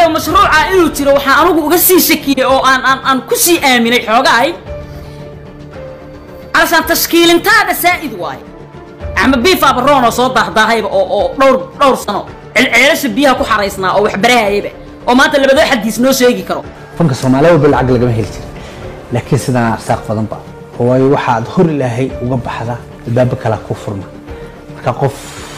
walaalkayo mashruuca inuu jiro waxaan anugu uga sii shakiyey oo aan aan aan ku sii aaminay xoogahay calashaan tashkiilintaada saa'id waaye axmed biif abaroon oo soo daahdahayba oo oo dhowr dhowr sano celceelasha biyaha ku xaraysnaa oo waxbarahayaba oo maanta labadoo xadiis noo sheegi karo fanka soomaaliya walba lacag lagama heli jirin laakiin sidaan arsaaq badanba waayo waxaad hor ilaahay uga baxda albaabo kala ku furma marka qof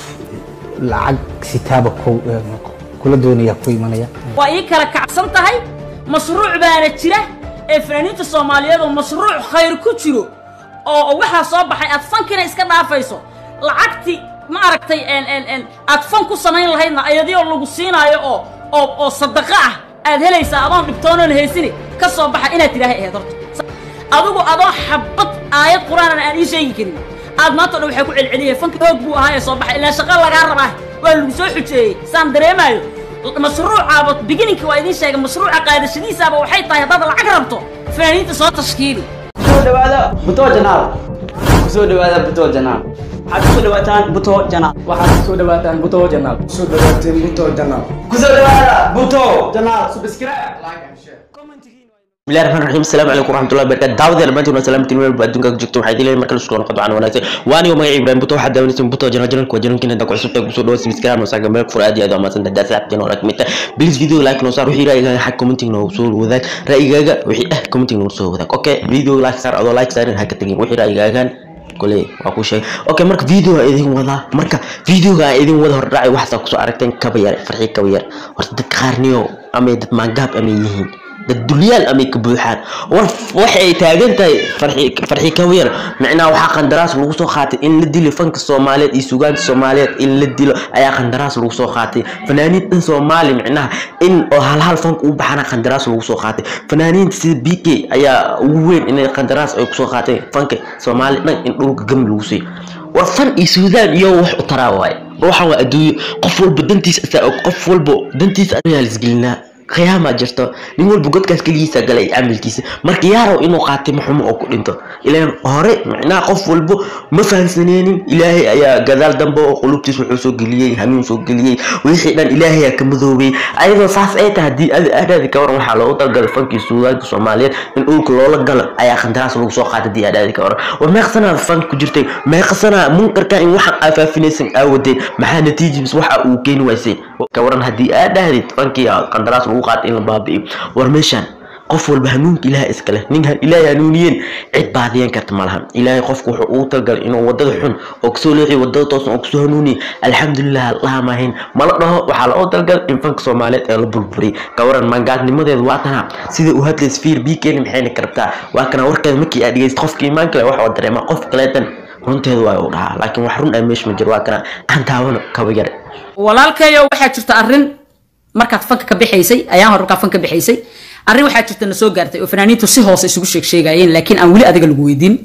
lacag sitaaba ku- kula doonaya ku imanaya waa ii kala kacsan tahay mashruuc baana jira ee fanaaniinta soomaaliyeed oo mashruuc khayr ku jiro oo oo waxaa soo baxay aad fankina iska dhaafayso lacagti ma aragtay en en en aad fan ku samayn lahaydna ayadioo lagu siinaayo oo oo oo sadaqa ah aad helaysaa adoon dhibtoonoon haysini ka soo baxa inaad tidhaahay ahayd horta adigu adoo xabad aayad qur-aanan aan ii sheegi karin aad maanta o dhan waxay ku celceliyeen fanki hoog buu ahaa ee soo baxay ilaa shaqo lagaa rabaa waa lagu soo xujeeyey saan dareemaayo mashruucaaba beginninki waa idiin sheegay mashruuca qaadashadiisaaba waxay tahay haddaad lacag rabto fanaaniinta soo tashkiili kusoo dhawaada buto janaal kusoo dhawaada buto janaal waxaad kusoo dhawaataan buto janaal waxaad kusoo dhawaataan buto janaal soo dhawaateen buto janaal kusoo dhawaada buto janaal subscribe like and share bismillahi raxmaan raxiim asalaamu calaykum waraxmatullahi wabarakatu daawadayaal maanta waa salaamatiin meel walba adduunka ka joogto waxaa idin leeyahay markale isku noqon doonaan wanaagsan waa anigo magaca ibrahim buto waxaad daawanaysan buto janal janalku waa janalkiina hadda ku cusub tahay kusoo dhawaad subscribe noo saaga meel fur aad iyo aad waa mahadsan tahay saaxiibteen oo kamid tahay please video like noo saar wixii ra'yigaaga xag commenting noogu soo wadaag ra'yigaaga wixii ah commenting noogu soo wadaag okay video like saar adoo like saarin ha ka tagin wixii ra'yigaagan kole waa ku sheegay okay marka video aan idin wadaa marka videoga aan idin wada hordhacay waxaad kusoo aragteen kaba yar farxi kaba yar horta dad qaarniyo ama dad maangaab ama yihiin dad dulyaal amay ka buuxaan war waxay taagan tahay farxi farxi kawiyar micnaha waxaa qandaraas lagu soo qaatay in la dilo fanka soomaaliyeed iyo sugaanta soomaaliyeed in la dilo ayaa qandaraas lagu soo qaatay fanaaniin dhan soomaali micnaha in oo hal hal fanka u baxana qandaraas lagu soo qaatay fanaaniinta sida b k ayaa ugu weyn inay qandaraas ay kusoo qaateen fanka soomaali dhan in dhulka gam lagu siiyo war fan iyo suudaan iyo wax u taraa waaye waxaan waa adduunyo qof walba dantiisa asaa og qof walba dantiisa ayaa lisgelinaa khiyaamaa jirto nin walba godkaas keligiisa galay camalkiisa marka yaaraw inuu qaatay maxumo oo ku dhinto ilaan hore micnaha qof walbo ma fahansaneenin ilaahay ayaa gadaal dambe oo qulubtiis wuxuu soo geliyey hanuun soo geliyey wixii dhan ilaahay aa ka madoobay ayadoo saas ay tahay haddii adhaadi ka waran waxaa loogu talgalay fankii suugaanka soomaaliyeed in dhulka loola galo ayaa qandaraas lagu soo qaatay haddii adhaadi ka waran war meeqsanaa fank ku jirtay meeqsanaa munkarka in waxaan aafaafinaysaan aawadeen maxaa natiijibis waxa uu keeni waysay ka waran haddii aad dhahdid fankii qandaraas lagu qaatay in la baabi'iyo war meeshaan qof walba hanuunka ilaahay iskale nin ilaahay hanuuniyeen cid baadiyan karta ma lahan ilaahay qofku wuxuu ugu talgalay inuu wadada xun oo kasoo leexiyo wadada toosan oo kasoo hanuuniye alxamdulilah allaha maahayn mala dhaho waxaa loo talgalay in fanka soomaaliyeed ee la burburiyay ka waran mangaadnimadeedu waa tana sida uu hadlays fiir biikeeni maxayna karabtaa waa kana warkeeda markii aad dhegeyst qofka imaan kale wax oo dareema qof kaleetan runteedu waa u dhahaa laakiin wax run ah meesha ma jiro waa kana aan taawano kaba yare walaalkayo waxaa jirta arrin markaad fanka ka bixaysay ayaan hore markaad fanka ka bixaysay arrin waxaa jirta na soo gaartay oo fanaaniintu si hoose isugu sheeg sheegayeen laakiin aan weli adiga lagu weydiin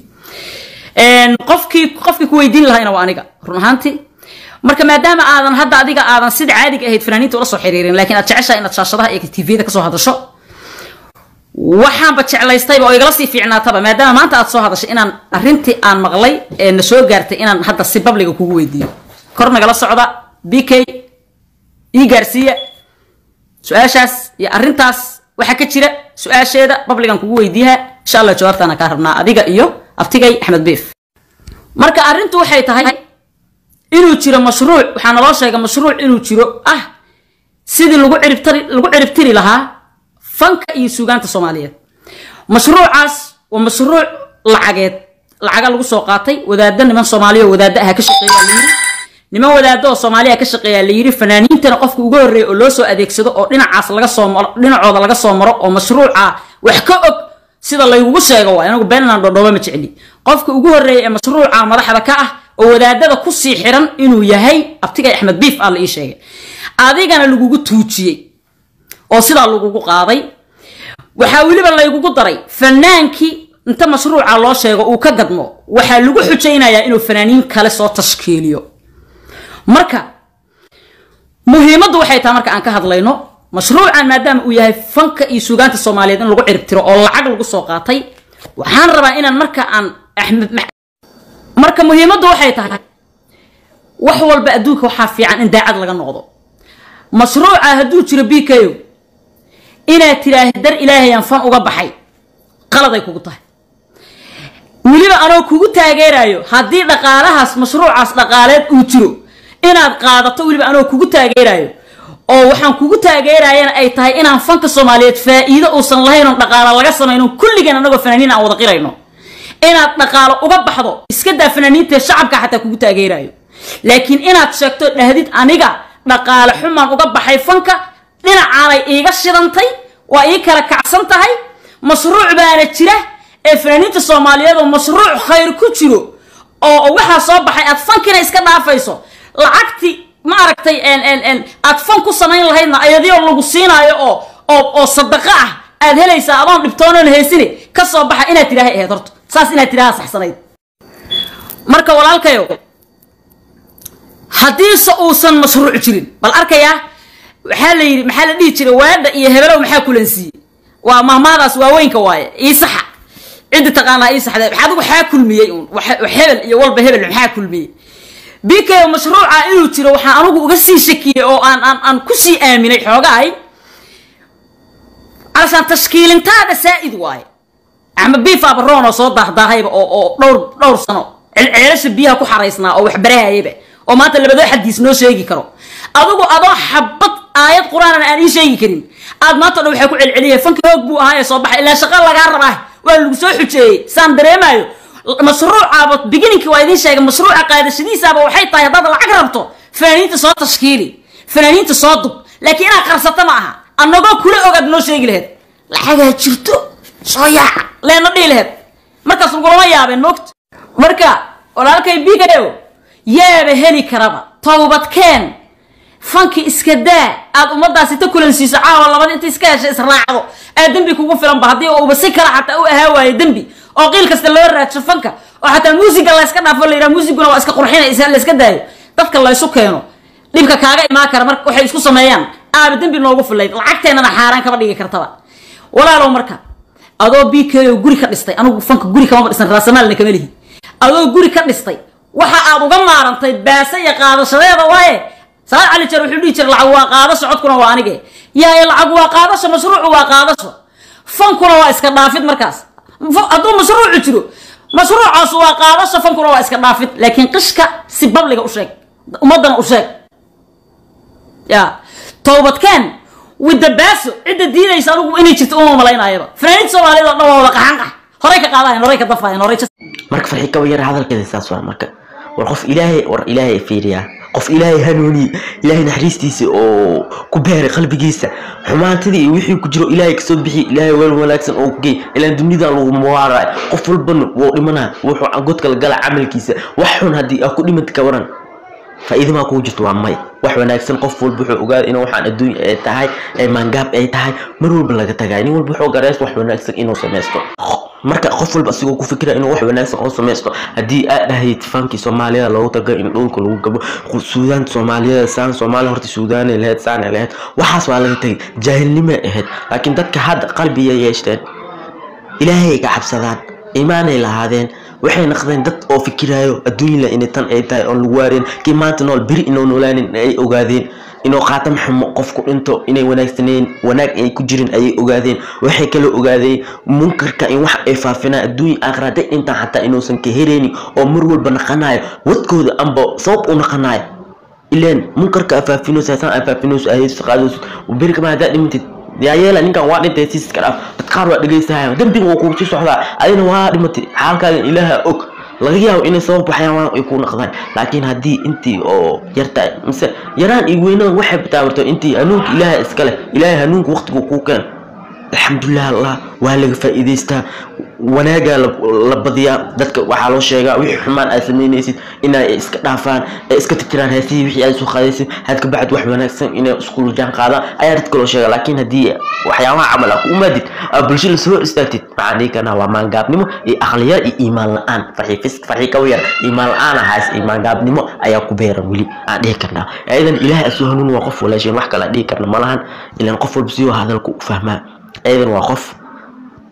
qofkii qofkii ku weydiin lahayna waa aniga run ahaantii marka maadaama aadan hadda adiga aadan sida caadiga ahayd fanaaniinta ula soo xiriirin laakiin aad jeceshahay inaad shaashadaha iyo tvda kasoo hadasho waxaanba jeclaystayba oo igala sii fiicnaataba maadaama maanta aad soo hadashay inaan arrintii aan maqlay ee na soo gaartay inaan hadda si babliga kugu weydiiyo kor nagala socda b k ii gaarsiiya su-aashaas iyo arrintaas waxaa ka jira su-aasheeda babligan kugu weydiiyaha insha allah jawaabtaana kaa rabnaa adiga iyo abtigay axmed biif marka arrintu waxay tahay inuu jiro mashruuc waxaa naloo sheegay mashruuc inuu jiro ah sidii lagu ciribtari lagu ciribtiri lahaa fanka iyo suugaanta soomaaliyeed mashruucaas waa mashruuc lacageed lacaga lagu soo qaatay wadaadda niman soomaaliya oo wadaadda aha ka shaqeeyaa la yiri niman wadaaddo oo soomaaliya ka shaqeeyaa la yiri fanaaniintana qofka ugu horreeya oo loo soo adeegsado oo dhinacaas laga soo maro dhinacooda laga soo maro oo mashruuca wax ka og sida laygugu sheego waa inagu beenland dhodhooba ma jecli qofka ugu horreeya ee mashruuca madaxda ka ah oo wadaadada kusii xiran inuu yahay abtigay axmed biif aa la ii sheegay adigana lagugu tuujiyey oo sidaa lagugu qaaday waxaa weliba laygugu daray fanaankii inta mashruuca loo sheego uu ka gadmo waxaa lagu xujaynayaa inuu fanaaniin kale soo tashkiiliyo marka muhiimaddu waxay tahay marka aan ka hadlayno mashruucan maadaama uu yahay fanka iyo suugaanta soomaaliyeed in lagu ciribtiro oo lacag lagu soo qaatay waxaan rabaa inaan marka aan axmed marka muhiimaddu waxay tahay wax walba adduunka waxaa fiican in daacad laga noqdo mashruuca hadduu jiro b k o inaad tidhaahid dar ilaahayaan fan uga baxay qaladay kugu tahay weliba anoo kugu taageerayo haddii dhaqaalahaas mashruucaas dhaqaaleed uu jiro inaad qaadato weliba anoo kugu taageerayo oo waxaan kugu taageerayana ay tahay inaan fanka soomaaliyeed faa'iido uusan lahayn oon dhaqaalo laga samayno kulligeen anagoo fanaaniin aan wada qirayno inaad dhaqaalo uga baxdo iska daa fanaaniintae shacabka xataa kugu taageerayo laakiin inaad sheegto dhahdid aniga dhaqaale xumaan uga baxay fanka dhinacaanay iiga shidantay waa ii kala kacsan tahay mashruuc baana jira ee fanaaniinta soomaaliyeed oo mashruuc khayr ku jiro oo waxaa soo baxay aad fankina iska dhaafayso lacagti ma aragtay aad fan ku samayn lahaydna ayadioo lagu siinaayo oo oo oo sadaqa ah aad helaysaa adoon dhibtoonoon haysini ka soo baxa inaad tidhaahay ahayd horta saas inaad tidhaha saxsanayd marka walaalkayo haddiise uusan mashruuc jirin bal arkayaa waxaa la yidhi maxaa la dhihi jiray waadha iyo hebelow maxaa kulansiiyey waa mahmaadaas waaweynka waaye ii saxa ciddi taqaanaa ii saxda adigu waxaa kulmiyey uun hebel iyo walba hebel maxaa kulmiyey bikayo mashruuca inuu jiro waxaan anigu uga sii shakiyey oo aan aan aan kusii aaminay xoogahay alashaan tashkiilintaada saa'id waaye ama biif abaroon oo soo daahdahayba oo oo dhowr dhowr sano ceelasha biyaha ku xaraysnaa oo waxbarahayaba oo maanta labadoo xadiis noo sheegi karo adigu adoo xabad aayad qur-aanan aan ii sheegi karin aad maanta dhan waxay ku celceliyay fanki hoog buu ahaa ee soo baxay ilaa shaqa lagaa rabaa waa lagu soo xujeeyey saan dareemaayo mashruucaaba beginninki waa idiin sheegay mashruuca qaadashadiisaaba waxay tahay haddaad lacag rabto fanaaniinta soo tashkiili fanaaniinta soo dub laakiin inaad qarsato ma aha annagoo kula ogaad noo sheegi laheyd lacagaa jirto soo yaaca leena dhihi laheyd markaas lagulama yaabeen moogta marka walaalkay bigayo yaaba heli karaba towbadkeen fanki iska daa aad ummadaasi ta kulansiiso caawa labada inta iska hesha israacdo aad dembi kugu filanba haddii uuba si kale xataa u ahaa waayo dembi oo qiil kasta loo raadsho fanka oo xataa muusiga layska dhaafo la yidhaha muusiguna waa iska qurxinaysa layska daayo dadka laysu keeno dhibka kaaga imaan kara marka waxay isku sameeyaan aaba dembi noogu filayd lacagteennana xaaraan kama dhigi kartaba walaalow marka adoo bko guri ka dhistay anigu fanka guri kamama dhisan raasamaalna kama lihi adoo guri ka dhistay waxa aad uga maarantay baase iyo qaadashadeeda waaye saad cali jar wuxuu dhihi jiray lacag waa qaadasho codkuna waa anige yaay lacag waa qaadasho mashruucu waa qaadasho fankuna waa iska dhaafid markaas hadduu mashruucu jiro mashruucaas waa qaadasho fankuna waa iska dhaafid laakiin qishka si babliga u sheeg ummadana u sheeg ya towbadkeen widabaaso cidda diidaysa anugu inay jirto uma malaynaayaba fanaaniinta soomaaliyed oo dhan waa wada qaxanqax horay ka qaadahayn horay ka dafahayn horay marka farxi kaba yar hadalkeeda saas waa marka war qof ilaahay war ilaahay fiiriyaa qof ilaahay hanuuniye ilaahay naxariistiisa oo ku beeray qalbigiisa xumaantadii iyo wixii ku jiro ilaahay kasoo bixi ilaahay weel wanaagsan oo ku geey ilaan dunidan lagu muwaaraay qof walbana wuu dhimanaa wuxuu godka la gala camalkiisa wax xun haddii aa ku dhimanta ka waran faa'iidamaa kugu jirto waa may wax wanaagsan qof walba wuxuu ogaada in waxaan adduunya ay tahay ay maangaab ay tahay mar walba laga tagay nin walba wuxuu gareys wax wanaagsan inuu samaysto marka qof walba asigoo ku fikira inuu wax wanaagsan oo samaysto haddii aad dhahayd fankii soomaaliyada loogu taga in dhulka lagu gabo suudaanta soomaaliyada saan soomaaliya horta suudaanay lahayd saanay lahayd waxaas waa laga tagay jaahilnimay ahayd laakiin dadka hadda qalbiyay yeeshteen ilaahay ay ka cabsadaan iimaanay lahaadeen waxay naqdeen dad oo fikiraayo adduunyala inay tan ay tahay oon lagu waareen kii maanta nool beri inuu noolaanin ay ogaadeen inuu qaatam xumo qofku dhinto inay wanaagsaneen wanaag ay ku jirin ayay ogaadeen waxay kala ogaadeen munkarka in wax ay faafinaan adduunya aakhira hadday dhintaan xataa inuusan ka hereynin oo mar walba naqanayo wadkooda amba sabab u naqanayo ileen munkarka afaafinoosa saan afaafinoosa ahayso qaadoosa beri kama haddaa dhimantid yaa yeela ninkan waa dhintay siiska dhaaf dad qaar waa dhegaystahay dembiga waa kugu sii socdaa adina waa dhimatay xaalkaadan ilaaha og laga yaabo inay sabab waxyaabaan ay ku naqdaan laakiin haddii intii oo yartahay mise yaraan iyo weynadan waxay bataabarto intii hanuunka ilaaha iska leh ilaahay hanuunka waqtigu kuu keen alxamdulilah allah waa laga faa'iidaystaa wanaagaa la badiyaa dadka waxaa loo sheegaa wixii xumaan aad samaynaysid inay iska dhaafaan ee iska tirtiraan heesihii wixii aad soo qaadaysid had ka bacd wax wanaagsan inay isku jaan qaadaan ayaa dadka loo sheegaa laakiin haddii waxyaabaha camal aa ku umaadid aa bulsho lasoo istaagtid maxaa dhihi karnaa waa maangaabnimo iyo aqliyar iyo iimaan la-aan farxii kawa yar iimaan la-aan ahaas iyo maangaabnimo ayaa ku beeran weli aan dhihi karnaa ayadan ilaahay asoo hanuun waa qof walaasheen wax kale aan dhihi karna malahan ilaan qof walba sidoo hadalku u fahmaa ayadan waa qof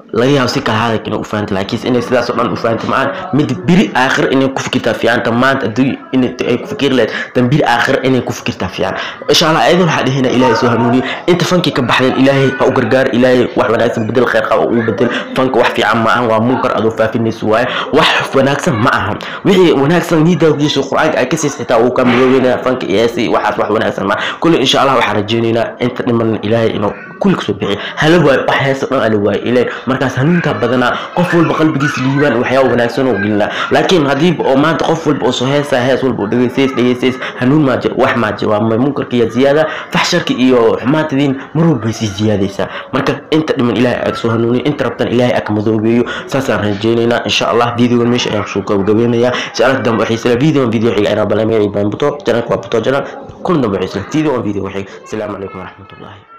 laga yaabo si kala hadalka inay u fahanta laakiin inay sidaas oo dhan u fahanta macaan mid biri aakhir inay ku fikirtaa fiican tan maanta adduun inay ay ku fikiri lahayd tan biri aakhir inay ku fikirtaa fiican insha allah ayadoo waxaa dhihina ilaahay soo hanuuniyo inta fankii ka baxdeen ilaahay ha u gargaar ilaahay wax wanaagsan bedel khayr qaba uu bedel fanka wax fiican ma ahan waa munkar adoo faafinayso waaye wax wanaagsan ma ahan wixii wanaagsan niidaagiisu qur-aanka ay ka siis xitaa uu ka midoobeynaya fanka iyo heesi waxaas wax wanaagsan ma kulli insha allah waxaan rajeynaynaa inta dhiman ilaahay inuu kulli kasoo bixiyo hala waayo wax heesa dhan ala waayo ilaahay markaas hanuunkaa badanaa qof walba qalbigiisa liibaan waxyaaba wanaagsan oo gelinaa laakiin haddii oo maanta qof walba oo soo heesaa hees walba oo dhegeysays dhegeysays hanuun maa jiro wax maa jiro waa munkarka iyo ziyaada faxsharka iyo xumaantadiin mar walba sii ziyaadaysaa marka inta dhiman ilaahay aa soo hanuuniyo inta rabtan ilaahay aa ka madoobeeyo saasaan rajeynaynaa insha allah videogan meesha ayaan kusoo gabagabeynayaa insha dambe waxay isla video video xiga inaa balamaya ibaan buto janalka waa buto janal kulan dambe waxay isla video video xiga asalaamu calaykum waraxmatullahi